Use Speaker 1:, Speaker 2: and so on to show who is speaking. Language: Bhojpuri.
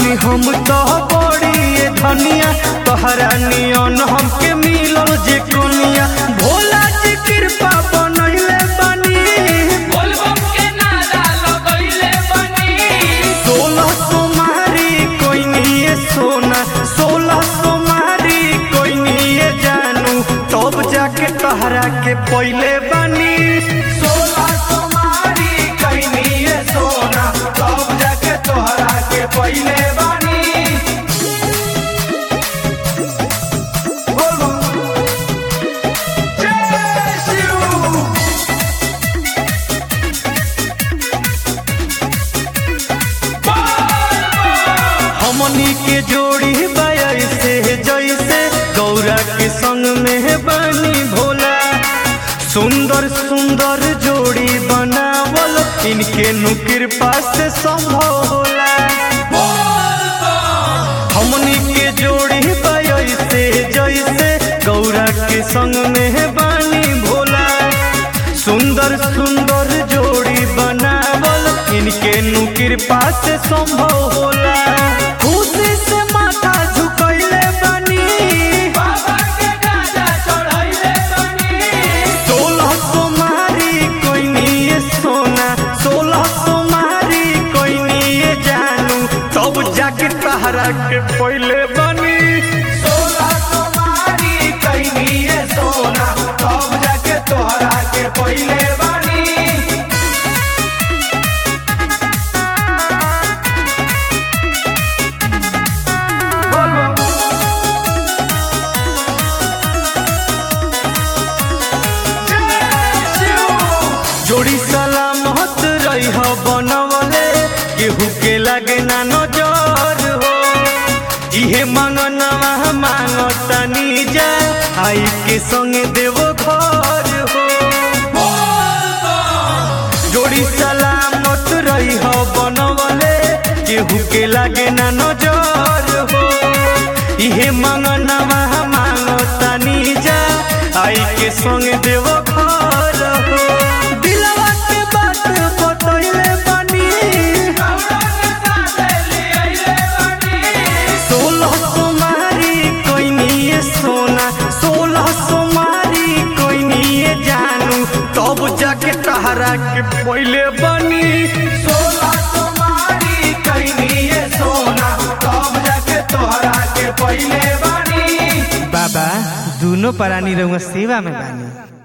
Speaker 1: बानी हम तो बड़ी ये धनिया तोहरा नियन हमके मिलल जे कोनिया भोला जी कृपा बनैले बानी
Speaker 2: बोलबम के नारा लगैले बनी
Speaker 1: सोलह सोमारी कोई नहीं सोना सोलह सोमारी कोई नहीं जानू तब जाके तोहरा के पहले बानी सोलह सोमारी कोई नहीं सोना तब जाके तोहरा के पहले बानी बोलो जय शिव हमनी के जोड़ी बाय से जैसे गौरा के संग में बनी भोला सुंदर सुंदर जोड़ी बनावल इनके नु कृपा से संभव होला हमनी के जोड़ी बाय से जैसे गौरा के संग में बनी भोला सुंदर सुंदर जोड़ी बनावल इनके नु कृपा से संभव होला खुशी से माथा झुकैले बनी
Speaker 2: बाबा के गाजा चढ़ैले बनी
Speaker 1: सोलह सोमारी कोई नहीं सोना सोलह सोमारी कोई नहीं जानू तब जाके तहरा के पहले बनी सोलह सोमारी कोई नहीं सोना तब जाके तोहरा के पहले बनी जोड़ी सलामत रही हो बनवले केहू के लगे ना नजर हो इहे मंगनवा मांगतनी जा आई के संग देवो घर हो जोड़ी सलामत रही हो बनवले केहू के लगे ना नजर हो इहे मंगनवा मांगतनी जा आई के संग देवो घर हो दिलवा के बात बतैले बनी
Speaker 2: गौरा के साथे ले अइले बनी
Speaker 1: सोलह सोमारी कोई नहीं सोना सोलह सोमारी कोई नहीं जानू तब जाके तहरा के पहले बनी सोलह सोमारी कोई नहीं सोना तब जाके तोहरा के पहले बनी
Speaker 3: बाबा दोनों प्राणी रहुआ सेवा में बानी